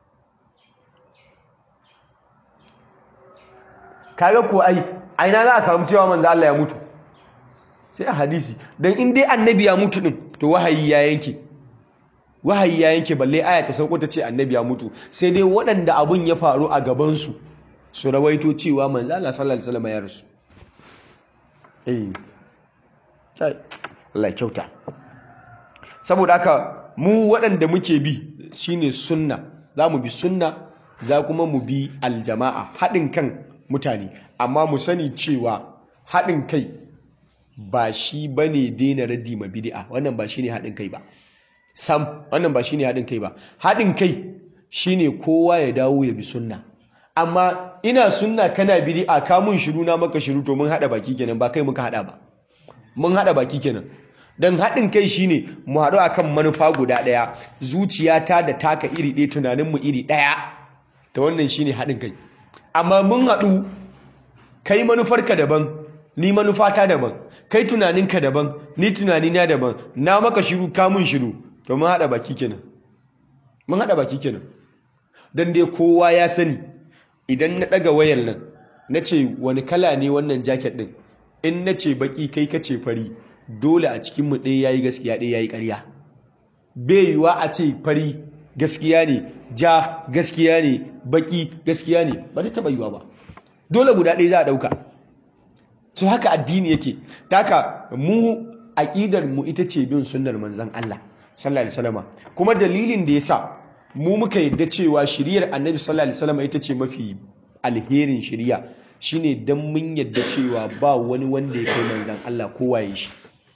kaga ko ai aina za a samu cewa manzo Allah ya mutu sai a hadisi dan in dai annabi ya mutu din to wahayi ya yanke wahayi ya yanke balle aya ta sauko ta ce annabi ya mutu sai dai waɗanda abun ya faru a gaban su su rawaito cewa manzo Allah sallallahu alaihi wasallam ya rasu eh sai Allah kyauta saboda haka mu waɗanda muke bi shine sunna za mu bi sunna za kuma mu bi aljama'a haɗin kan mutane amma mu sani cewa haɗin kai ba shi ba ne daina raddi ma bidi'a wannan ba shi ne haɗin kai ba sam wannan ba shi ne haɗin kai ba haɗin kai shi ne kowa ya dawo ya bi sunna amma ina sunna kana bidi'a ka mun shiru na maka shiru to mun haɗa baki kenan ba kai muka haɗa ba mun haɗa baki kenan don haɗin kai shi ne mu haɗu a kan manufa guda ɗaya zuciyata da taka iri ɗaya tunaninmu iri ɗaya ta wannan shi ne haɗin kai amma mun haɗu kai manufarka daban ni manufata daban kai tunaninka daban ni tunanina daban na maka shiru ka mun shiru to mun haɗa baki kenan mun haɗa baki kenan don dai kowa ya sani idan na ɗaga wayar nan na ce wani kala ne wannan jaket ɗin in na ce baki kai ka ce fari dole a cikinmu ɗaya ya yi gaskiya ɗaya ya yi ƙarya bai yiwa a ce fari gaskiya ne ja gaskiya ne baki gaskiya ne ba ta taba yiwa ba dole guda ɗaya za a ɗauka so haka addini yake taka mu aƙidar mu ita ce bin sunnar manzon Allah sallallahu alaihi wasallam kuma dalilin da yasa mu muka yadda cewa shiriyar annabi sallallahu alaihi wasallam ita ce mafi alherin shiriya shine dan mun yadda cewa ba wani wanda ya kai manzon Allah kowa ya shi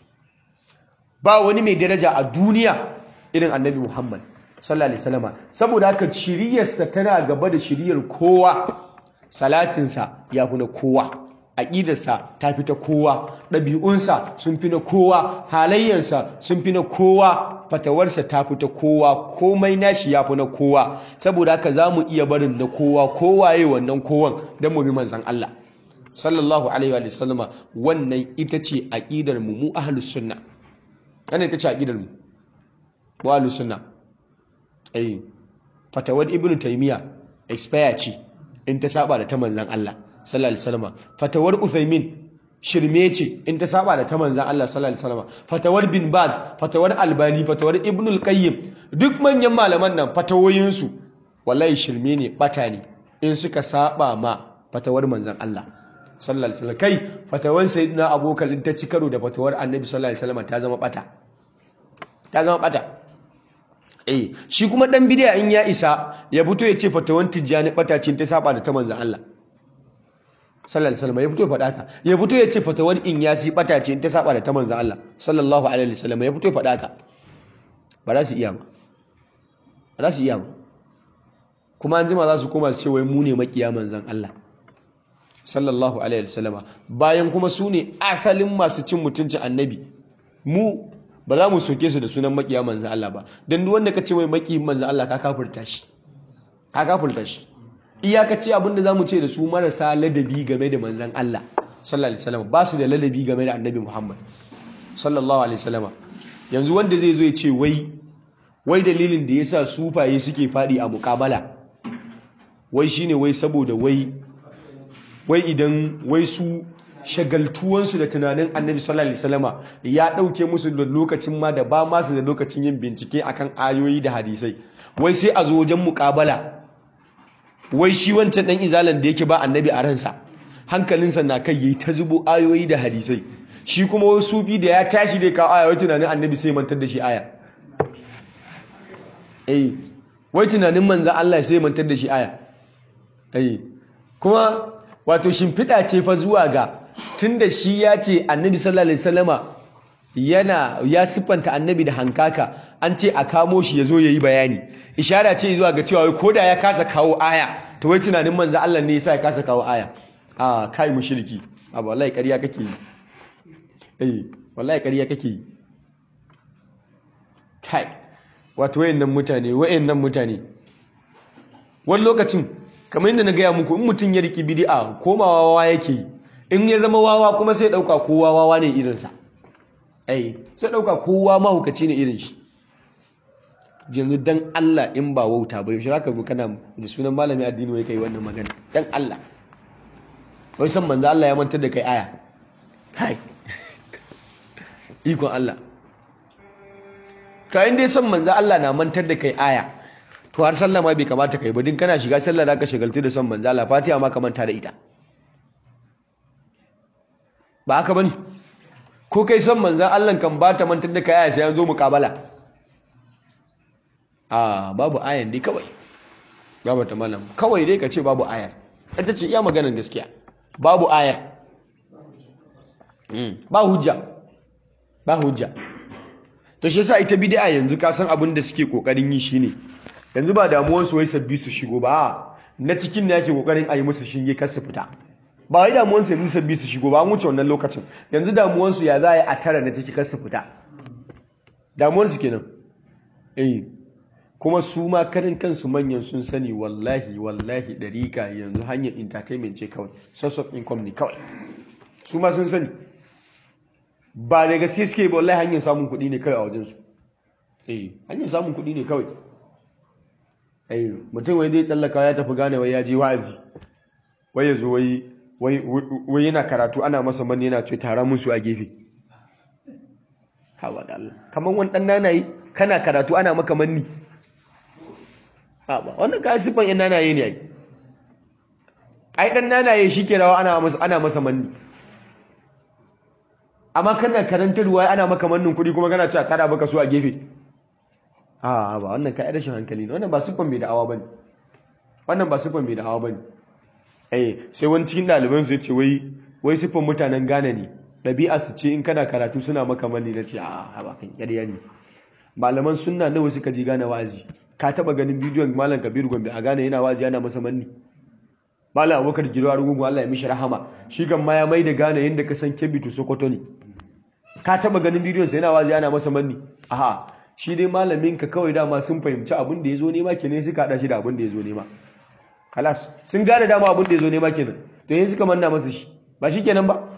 ba wani mai daraja a duniya irin annabi Muhammad sallallahu alaihi wasallam saboda haka shiriyarsa tana gaba da shiriyar kowa salatinsa ya fi na kowa aƙidarsa ta fi ta kowa ɗabi'unsa sun fi na kowa halayyarsa sun fi na kowa fatawarsa ta fi ta kowa komai nashi ya fi na kowa saboda haka za mu iya barin na kowa kowaye wannan kowan don mu bi manzan Allah sallallahu alaihi wa sallama wannan ita ce aƙidar mu mu ahlus sunna wannan ita ce aƙidar mu mu ahlus sunna eh fatawar ibnu taymiya expire ce in ta saba da ta manzan Allah sallallahu alaihi wasallam fatawar Uthaymin shirme ce in ta saba da ta manzan Allah sallallahu alaihi wasallam fatawar bin Baz fatawar Albani fatawar Ibn al-Qayyim duk manyan malaman nan fatawoyin su wallahi shirme ne bata ne in suka saba ma fatawar manzan Allah sallallahu alaihi wasallam kai fatawar sayyidina Abubakar in ta ci karo da fatawar Annabi sallallahu alaihi wasallam ta zama bata ta zama bata eh shi kuma dan bidiya in ya isa ya fito ya ce fatawan tijjani bata ce ta saba da ta manzan Allah sallallahu alaihi wasallam ya fito ya faɗa ka ya fito ya ce fatawan in ya si bata ce ta saba da ta manzan Allah sallallahu alaihi wasallam ya fito ya faɗa ka ba za su iya ba ba za su iya ba kuma an jima za su koma su ce wai mu ne makiya manzan Allah sallallahu alaihi wasallam bayan kuma su ne asalin masu cin mutuncin annabi mu ba za mu soke su da sunan makiya manzan Allah ba don duk wanda ka ce mai makiyin manzan Allah ka kafurta shi ka kafurta shi iyakaci abinda za mu ce da su marasa ladabi game da manzan Allah sallallahu alaihi wasallam ba su da ladabi game da annabi Muhammad sallallahu alaihi wasallam yanzu wanda zai zo ya ce wai wai dalilin da yasa sufaye suke fadi a muƙabala wai shine wai saboda wai wai idan wai su shagaltuwansu da tunanin annabi sallallahu alaihi wasallama ya dauke musu da lokacin ma da ba masu da lokacin yin bincike akan ayoyi da hadisai wai sai a zo wajen muƙabala wai shi wancan dan izalan da yake ba annabi a ransa hankalinsa na kai yayi ta zubo ayoyi da hadisai shi kuma wai sufi da ya tashi da kawo aya wai tunanin annabi sai mantar da shi aya eh wai tunanin manzon Allah sai mantar da shi aya eh kuma wato shimfiɗa ce fa zuwa ga tunda shi ya ce annabi sallallahu alaihi wasallama yana ya siffanta annabi da hankaka an ce a kamo shi ya zo ya yi bayani ishara ce zuwa ga cewa ko da ya kasa kawo aya to wai tunanin manzo Allah ne yasa ya kasa kawo aya a kai mushriki a wallahi ƙarya kake yi eh wallahi ƙarya kake yi kai wato wayannan mutane wayannan mutane wani lokacin kamar yadda na gaya muku in mutum ya riki bid'a komawa wawa yake yi in ya zama wawa kuma sai dauka kowa wawa ne irinsa ai sai dauka kowa mahukaci ne irin shi yanzu dan Allah in ba wauta ba yaushe zaka zo kana da sunan malami addini wai kai wannan magana dan Allah wai san manzo Allah ya mantar da kai aya kai ikon Allah kayan dai san manzo Allah na mantar da kai aya to har sallah ma bai kamata kai ba din kana shiga sallah zaka shagaltu da son manzo Allah Fatiha ma ka manta da ita ba haka bane ko kai son manzo Allah kan ba ta mantar da kai aya sai an zo muqabala a babu ayan dai kawai babu ta malam kawai dai ka ce babu ayar ita ce iya maganar gaskiya babu ayar ba hujja ba hujja to shi yasa ita bid'a yanzu ka san abin da suke kokarin yi shine yanzu ba damuwar su wai sabbi su shigo ba na cikin da yake kokarin ayi musu shinge kar su fita ba wai damuwar su yanzu sabbi su shigo ba an wuce wannan lokacin yanzu damuwar su ya za a yi a tara na ciki kar su fita damuwar su kenan eh kuma su ma karin kansu manyan sun sani wallahi wallahi dariƙa yanzu hanyar entertainment ce kawai source of income ne kawai su ma sun sani ba da gaske suke ba wallahi hanyar samun kuɗi ne kawai a wajensu eh hanyar samun kuɗi ne kawai eh mutum wai zai tsallaka ya tafi gane wai ya je wa'azi wai ya zo wai wai yana karatu ana masa mani yana ce tara musu a gefe hawa da Allah kamar wani ɗan nanayi kana karatu ana maka manni a ba wannan kai sifan yan nanaye ne ai ai dan nanaye shike rawa ana masa ana masa manni amma kana karantarwa ana maka mannin kuɗi kuma kana cewa kada baka so a gefe a ba wannan kai rashin hankali ne wannan ba siffan mai da'awa bane wannan ba siffan mai da'awa bane eh sai wani cikin ɗaliban su yace wai wai siffan mutanen Ghana ne ɗabi'a su ce in kana karatu suna maka manni na ce a ba kan ƙarya ne malaman sunna nawa suka je Ghana wa'azi ka taba ganin bidiyon malam Kabiru Gombe a Ghana yana wa'azi yana masa manni malam Abubakar Giro Arugungu Allah ya mishi rahama shi kan ma ya mai da Ghana yanda ka san Kebbi to Sokoto ne ka taba ganin bidiyon sa yana wa'azi yana masa manni aha shi dai malamin ka kawai dama sun fahimci abin da ya zo nema kenan suka hada shi da abin da ya zo nema kalas sun gane dama abin da ya zo nema kenan to yin suka manna masa shi ba shi kenan ba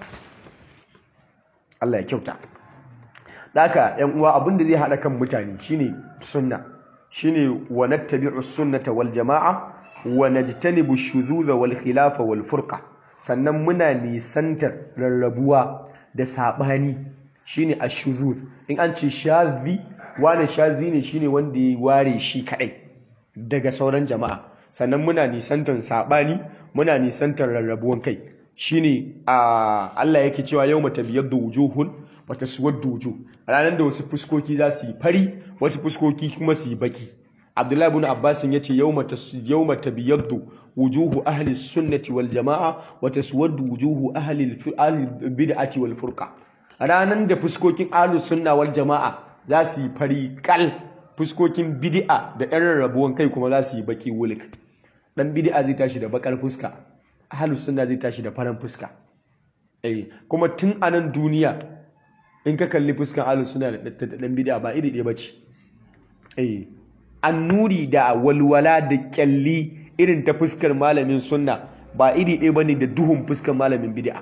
Allah ya kyauta Daka ‘yan uwa abin da zai haɗa kan mutane shine sunna shine wa nattabi'u sunnata wal jama'a wa najtanibu shududha wal khilafa wal furqa sannan muna nisantar rarrabuwa da sabani shine ashudhud in an ce shadhi wani shadhi ne shine wanda ya ware shi kadai daga sauran jama'a sannan muna nisantar sabani muna nisantar rarrabuwan kai shine a Allah yake cewa yawma tabyaddu wujuhun wa taswaddu wujuh ranar da wasu fuskoki za su yi fari wasu fuskoki kuma su yi baki Abdullahi ibn Abbas yace yawma yawma tabyaddu wujuhu ahli sunnati wal jamaa wa taswaddu wujuhu ahli al bid'ati wal furqa ranar da fuskokin ahli sunna wal jamaa za su yi fari kal fuskokin bid'a da ɗan rarrabuwan kai kuma za su yi baki wulik dan bid'a zai tashi da bakar fuska ahlus sunna zai tashi da faran fuska eh kuma tun anan duniya in ka kalli fuskan ahlus sunna da dan bid'a ba iri ɗaya bace eh annuri da walwala da kyalli irin ta fuskar malamin sunna ba iri ɗaya bane da duhun fuskar malamin bid'a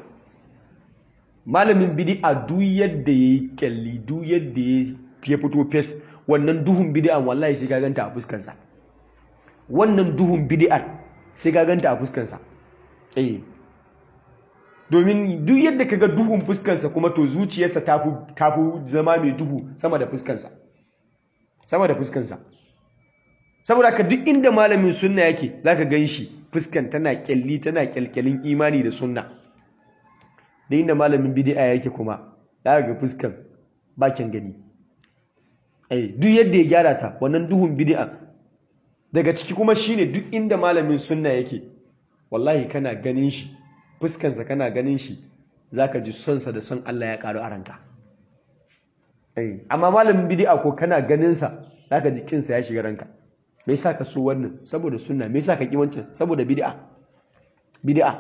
malamin bid'a duk yadda yayi kyalli duk yadda ya fito fes wannan duhun bid'a wallahi sai ka ganta a fuskarsa wannan duhun bid'ar sai ka ganta a fuskarsa eh domin duk yadda kaga duhun fuskarsa kuma to zuciyarsa tafi tafi zama mai duhu sama da fuskarsa sama da fuskarsa saboda ka duk inda malamin sunna yake zaka ganshi fuskan tana kyalli tana kyalkyalin imani da sunna da inda malamin bid'a yake kuma zaka ga fuskan bakin gani eh duk yadda ya gyara ta wannan duhun bid'a daga ciki kuma shine duk inda malamin sunna yake wallahi kana ganin shi fuskansa kana ganin shi zaka ji sonsa da son Allah ya karu a ranka eh amma malamin bid'a ko kana ganin sa zaka ji kinsa ya shiga ranka me yasa ka so wannan saboda sunna me yasa ka ki wancan saboda bid'a bid'a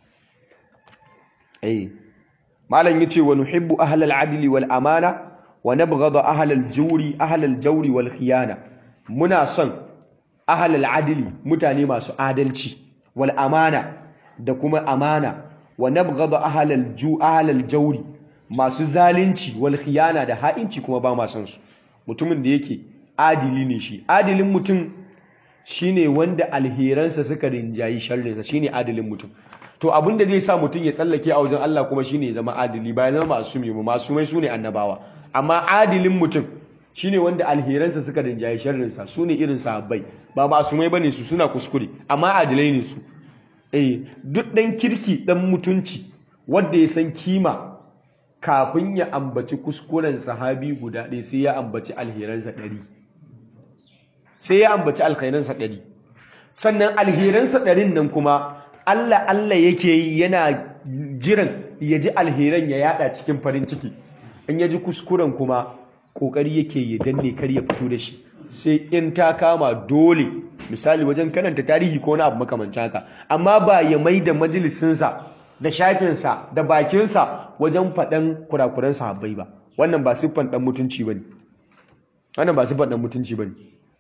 eh malam yace wa nuhibbu ahlal adli wal amana wa nabghadu ahlal jawri ahlal jawri wal khiyana muna son ahlal adli mutane masu adalci wal amana da kuma amana wa nabghadu ahlal ju ahlal jawri masu zalunci wal khiyana da ha'inci kuma ba ma son su mutumin da yake adili ne shi adilin mutum shine wanda alheransa suka rinjayi sharrinsa shine adilin mutum to abin da zai sa mutum ya tsallake a wajen Allah kuma shine ya zama adili ba ya zama masumi ba masumai sune annabawa amma adilin mutum shine wanda alheransa suka rinjayi sharrinsa sune irin sahabbai ba masumai bane su suna kuskure amma adilai ne su eh duk dan kirki dan mutunci wanda ya san kima kafin ya ambaci kuskuren sahabi guda ɗaya sai ya ambaci alheransa ɗari sai ya ambaci alkhairansa ɗari sannan alheransa ɗarin nan kuma Allah Allah yake yi yana jiran ya ji alheran ya yada cikin farin ciki in ya ji kuskuren kuma ƙoƙari yake ya danne kar ya fito da shi sai in ta kama dole misali wajen karanta tarihi ko na abu makamancin haka amma ba ya mai da majalisinsa da shafinsa da bakinsa wajen faɗan kurakuran sahabbai ba wannan ba siffan ɗan mutunci ba ne wannan ba siffan ɗan mutunci ba ne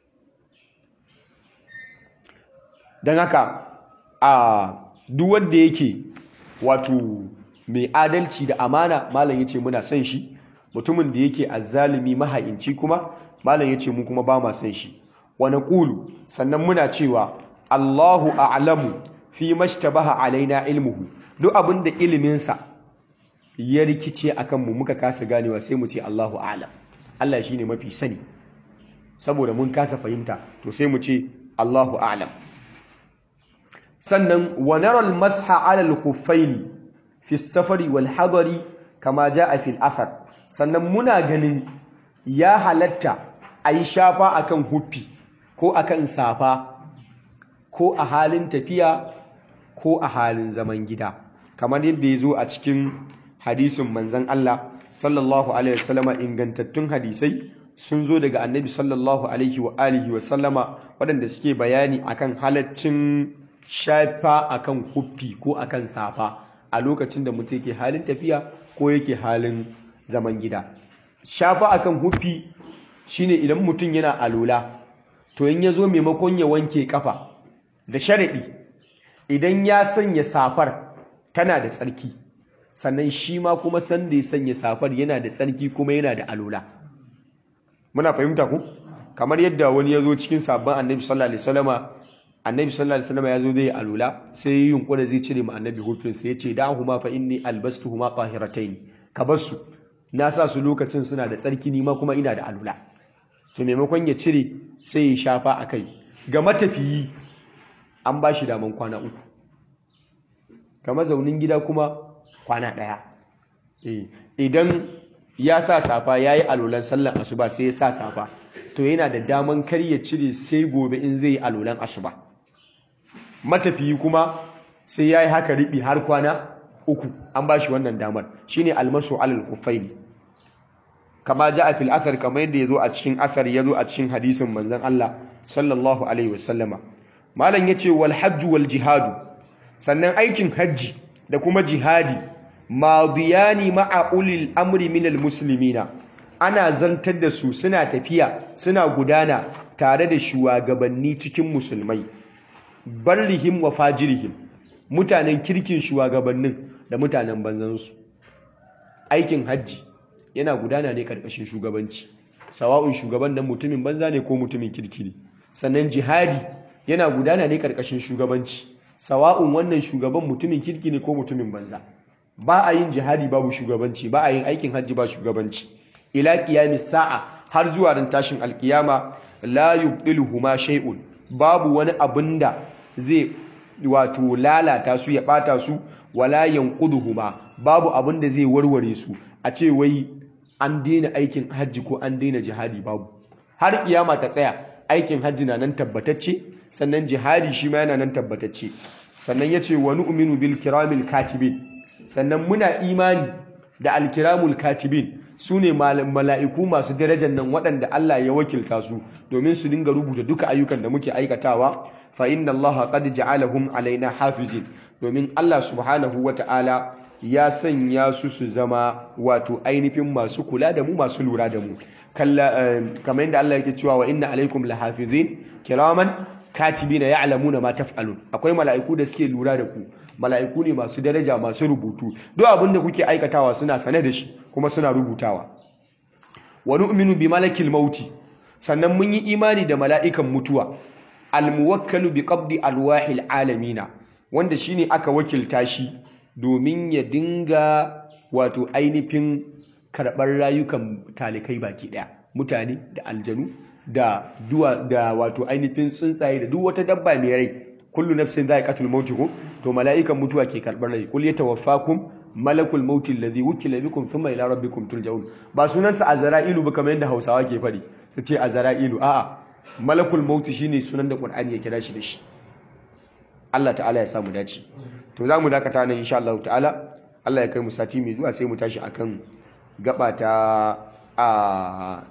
don haka a duk wanda yake wato mai adalci da amana malam yace muna son shi mutumin da yake azzalimi maha'inci kuma malam yace mu kuma ba ma son shi wa naqulu sannan muna cewa Allahu a'lamu fi mashtabaha alaina ilmuhu duk abinda ilimin sa ya rikice akan mu muka kasa ganewa sai mu ce Allahu a'lam Allah shine mafi sani saboda mun kasa fahimta to sai mu ce Allahu a'lam sannan wa nara al-masha 'ala al-khuffaini fi safari wal hadari kama jaa fi al-athar sannan muna ganin ya halatta ayi shafa akan huffi ko akan safa ko a halin tafiya ko a halin zaman gida kamar yadda ya zo a cikin hadisin manzan Allah sallallahu alaihi wasallama ingantattun hadisai sun zo daga annabi sallallahu alaihi wa alihi wasallama waɗanda suke bayani akan halaccin shafa akan huffi ko akan safa a lokacin da mutum yake halin tafiya ko yake halin zaman gida shafa akan huffi shine idan mutum yana alola to in ya zo maimakon ya wanke kafa da sharaɗi idan ya sanya safar tana da tsarki sannan shi ma kuma sanda ya sanya safar yana da tsarki kuma yana da alola muna fahimta ku kamar yadda wani ya zo cikin sabon annabi sallallahu alaihi wasallama annabi sallallahu alaihi wasallama ya zo zai alola sai ya yunkura zai cire ma annabi hufin sai ya ce da huma fa inni albastuhuma tahiratayn ka bar su na sa su lokacin suna da tsarki ni ma kuma ina da alola to maimakon ya cire sai ya shafa akai ga matafiyi an ba shi daman kwana uku ga mazaunin gida kuma kwana ɗaya idan ya sa safa ya yi alolan sallan asuba sai ya sa safa to yana da daman kar ya cire sai gobe in zai yi alolan asuba matafiyi kuma sai ya yi haka riɓi har kwana uku an ba shi wannan damar shine almasu alal kufaini kama ja a fil asar kamar yadda ya zo a cikin asar ya zo a cikin hadisin manzon Allah sallallahu alaihi wasallama malam yace wal hajju wal jihadu sannan aikin hajji da kuma jihadi madiyani ma'a ulil amri minal muslimina ana zantar da su suna tafiya suna gudana tare da shugabanni cikin musulmai barrihim wa fajirihim mutanen kirkin shugabannin da mutanen banzansu aikin hajji yana gudana ne karkashin shugabanci sawa'un shugaban nan mutumin banza ne ko mutumin kirki ne sannan jihadi yana gudana ne karkashin shugabanci sawa'un wannan shugaban mutumin kirki ne ko mutumin banza ba a yin jihadi babu shugabanci ba a yin aikin hajji ba shugabanci ila qiyamis sa'a har zuwa ran tashin alkiyama la yubdiluhuma shay'un babu wani abinda zai wato lalata su ya bata su wala yanquduhuma babu abinda zai warware su a ce wai an daina aikin hajji ko an daina jihadi babu har kiyama ta tsaya aikin hajji na nan tabbatacce sannan jihadi shi ma yana nan tabbatacce sannan yace wa nu'minu bil kiramil katibin sannan muna imani da alkiramul katibin su ne mala'iku masu darajar nan waɗanda Allah ya wakilta su domin su dinga rubuta duka ayyukan da muke aikatawa fa inna Allah qad ja'alahum alaina hafizin domin Allah subhanahu wata'ala ya sanya su su zama wato ainihin masu kula da mu masu lura da mu kamar yadda Allah yake cewa wa inna alaikum lahafizin kiraman katibina ya'lamuna ma taf'alun akwai mala'iku da suke lura da ku mala'iku ne masu daraja masu rubutu duk abin da kuke aikatawa suna sane da shi kuma suna rubutawa wa nu'minu bi malakil mauti sannan mun yi imani da mala'ikan mutuwa almuwakkalu bi qabdi alwahil alamina wanda shine aka wakilta shi domin ya dinga wato ainihin karɓar rayukan talikai baki ɗaya mutane da aljanu da duwa da wato ainihin tsuntsaye da duk wata dabba mai rai kullu nafsin dha'iqatul maut ko to mala'ikan mutuwa ke karbar rai kul yatawaffakum malakul maut alladhi wukila bikum thumma ila rabbikum turja'un ba sunansa azra'ilu ba kamar yadda Hausawa ke fadi su ce azra'ilu a'a malakul maut shine sunan da Qur'ani ya kira shi da shi Allah ta'ala ya samu dace to zamu dakata nan insha Allah ta'ala Allah ya kai mu sati mai zuwa sai mu tashi akan gaba ta a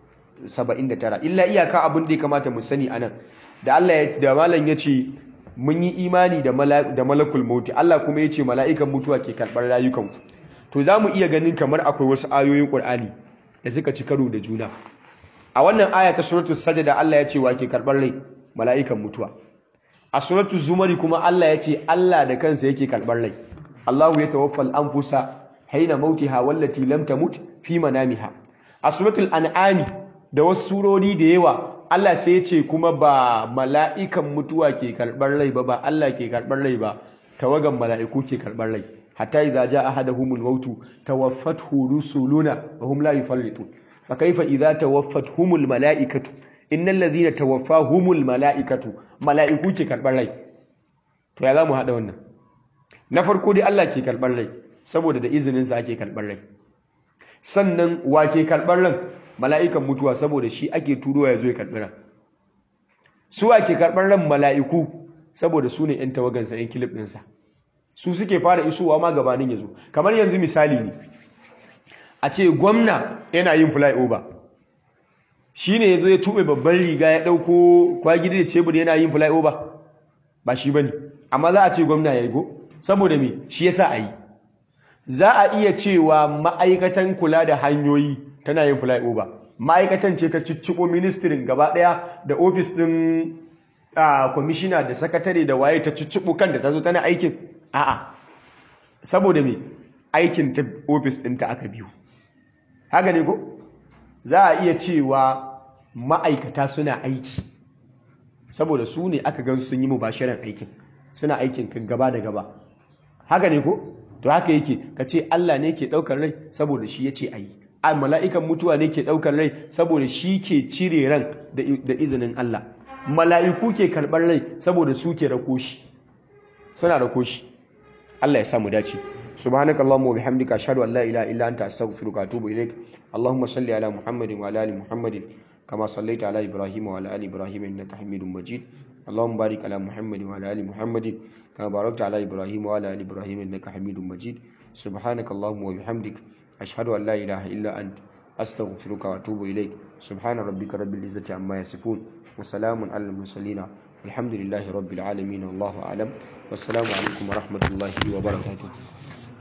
79 illa iyaka abin da ya kamata mu sani anan da Allah da malam yace mun yi imani da malakul mauti Allah kuma ya ce mala'ikan mutuwa ke karɓar rayukanku to za mu iya ganin kamar akwai wasu ayoyin ƙur'ani da suka ci karo da juna a wannan aya ta suratu sajada Allah ya ce wa ke karɓar rai mala'ikan mutuwa a suratu zumari kuma Allah ya ce Allah da kansa yake karɓar rai Allahu ya tawaffal anfusa haina mautiha wallati lam tamut fi manamiha a suratul an'ami da wasu surori da yawa Allah sai ya ce kuma ba mala'ikan mutuwa ke karɓar rai ba ba Allah ke karɓar rai ba tawagan mala'iku ke karɓar rai hatta idza jaa ahaduhumul mautu tawaffathu rusuluna wa hum la yufarritun fa kaifa idza tawaffatuhumul mala'ikatu innal ladhina tawaffahumul mala'ikatu mala'iku ke karɓar rai to ya zamu hada wannan na farko dai Allah ke karɓar rai saboda da izinin sa ake karɓar rai sannan wa ke karɓar ran mala'ikan mutuwa saboda shi ake turo ya zo ya karɓi ran su ake karɓar ran mala'iku saboda su ne ‘yan tawagansa ‘yan kilif ɗinsa su suke fara isowa ma gabanin ya zo kamar yanzu misali ne a ce gwamna yana yin flyover shi ne ya zo ya tuɓe babban riga ya ɗauko kwagidi da cebur yana yin flyover ba shi ba ne amma za a ce gwamna ya yi go saboda me shi ya sa a yi za a iya cewa ma'aikatan kula da hanyoyi tana yin flyover ma'aikatan ce ta cicciko ministirin gaba ɗaya da ofis ɗin kwamishina da sakatare da waye ta cicciko kan da ta zo tana aikin a'a saboda me aikin ta ofis ɗinta aka biyu haka ne ko za a iya cewa ma'aikata suna aiki saboda su ne aka gan sun yi mubashiran aikin suna aikin kan gaba da gaba haka ne ko to haka yake ka ce Allah ne ke ɗaukar rai saboda shi ya ce a yi a mala'ikan mutuwa ne ke ɗaukar rai saboda shi ke cire ran da izinin Allah mala'iku ke karɓar rai saboda su ke rako shi suna rako shi Allah ya samu dace سبحانك اللهم وبحمدك أشهد أن لا إله إلا أنت أستغفرك وأتوب إليك اللهم صل على محمد وعلى آل محمد كما صليت على إبراهيم وعلى آل إبراهيم إنك حميد مجيد اللهم بارك على محمد وعلى آل محمد كما باركت على إبراهيم وعلى آل إبراهيم إنك حميد مجيد سبحانك اللهم وبحمدك أشهد أن لا إله إلا أنت أستغفرك وأتوب إليك سبحان ربك رب العزة عما يصفون وسلام على المرسلين الحمد لله رب العالمين والله أعلم والسلام عليكم ورحمة الله وبركاته